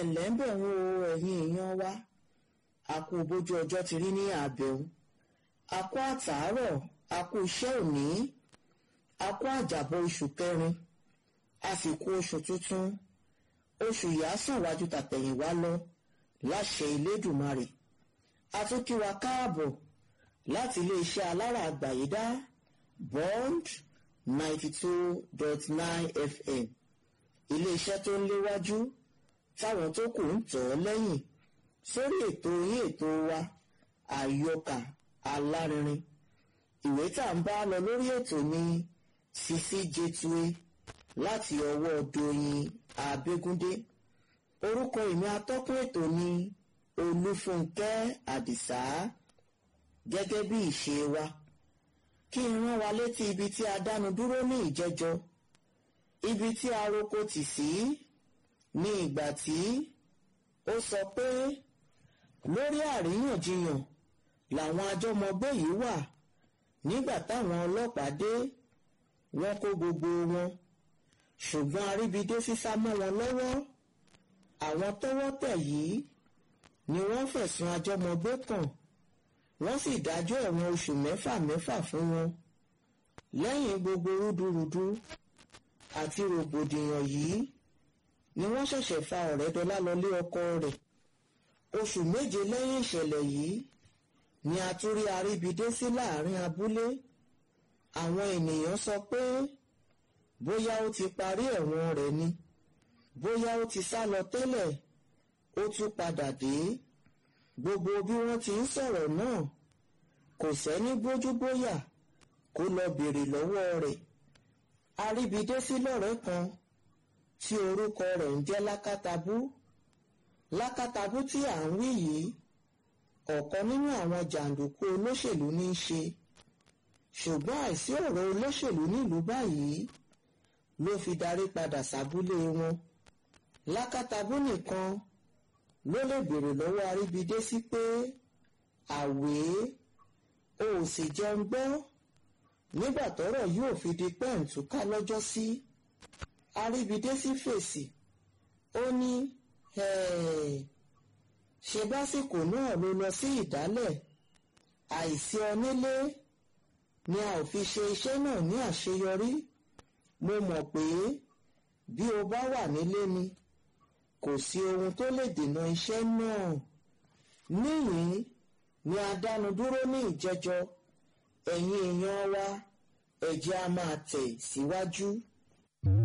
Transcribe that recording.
ẹ̀lẹ́ ń bẹ̀ ń wo ẹ̀yin èèyàn wa a kú bójú ọjọ́ ti rí ní àbẹ̀wò a kú àtàárọ̀ a kú iṣẹ́ òní a kú àjàbọ̀ oṣù kẹrin a sì kú oṣù tuntun oṣù yìí á sàn wájú tàtẹ̀yìnwá lọ láṣẹ Elédùmarè a tún kí wa káàbọ̀ láti iléeṣẹ́ alára àgbàyídá bond ninety two dot nine fm iléeṣẹ́ tó ń léwájú táwọn tó kù ń tọ̀ ọ́ lẹ́yìn sórí ètò yín ètò wa àyọkà alárinrin ìwé tá à ń bá lọ lórí ètò ní Sisi Jetue láti ọwọ́ Doyin Abégúndé orúkọ ìmí atọ́kùn ètò ní Olúfúnkẹ́ Àdìsá gẹ́gẹ́ bí ìṣe wa kí n rán wa létí ibi tí a dánu dúró ní ìjẹjọ ibi tí aroko tì sí ní ìgbà tí ó sọ pé lórí àríyànjiyàn làwọn àjọmọgbé yìí wà nígbà táwọn ọlọ́pàá dé wọ́n kó gbogbo wọn ṣùgbọ́n aríbidé sísá mọ́ wọn lọ́wọ́ àwọn tọ́wọ́ tẹ̀ yìí ni wọ́n fẹ̀sùn àjọmọgbé kàn wọ́n sì dájọ́ ẹ̀wọ̀n oṣù mẹ́fà mẹ́fà fún wọn lẹ́yìn gbogbo rúdurùdu àti rògbòdìyàn yìí ni wọ́n ṣẹ̀ṣẹ̀ fa ọ̀rẹ́dọ́lá lọlé ọkọ rẹ̀ oṣù méje lẹ́yìn ìṣẹ̀lẹ̀ yìí ni a tún rí aríbidé sí láàrin abúlé àwọn ènìyàn sọ pé bóyá ó ti parí ẹ̀wọ̀n rẹ̀ ni bóyá ó ti sá lọ tẹ́lẹ̀ ó tún padà dé gbogbo bí wọ́n ti ń sọ̀rọ̀ náà kò sẹ́ni gbójúgbóyà kó lọ béèrè lọ́wọ́ rẹ̀ aríbidé sí lọ́rẹ́ kan tí orúkọ rẹ̀ ń jẹ́ lákàtàbú lákàtàbú tí à ń wí yìí ọ̀kan nínú àwọn jàǹdùkú olóṣèlú ní í ṣe ṣùgbọ́n àìsí ọ̀rọ̀ olóṣèlú nílùú báyìí ló fi darí padà sábúlé wọn lákàtàbú nìkan ló lè béèrè lọ́wọ́ aríbidé sí pé àwé o ò sì jẹun gbọ́ nígbà tọ́rọ̀ yóò fi di pẹ́ǹtùká lọ́jọ́ sí aríbidé sí fèsì ó ní ṣe básìkò náà ló lọ sí ìdálẹ̀ àìsí onílé ni a ò fi ṣe iṣẹ́ náà ní àṣeyọrí mo mọ̀ pé bí o bá wà nílé ni kò sí ohun tó lè dènà iṣẹ́ náà níyìn ni a dánu dúró ní ìjẹjọ ẹ̀yin èèyàn wa ẹ̀jẹ̀ a máa tẹ̀ síwájú. Si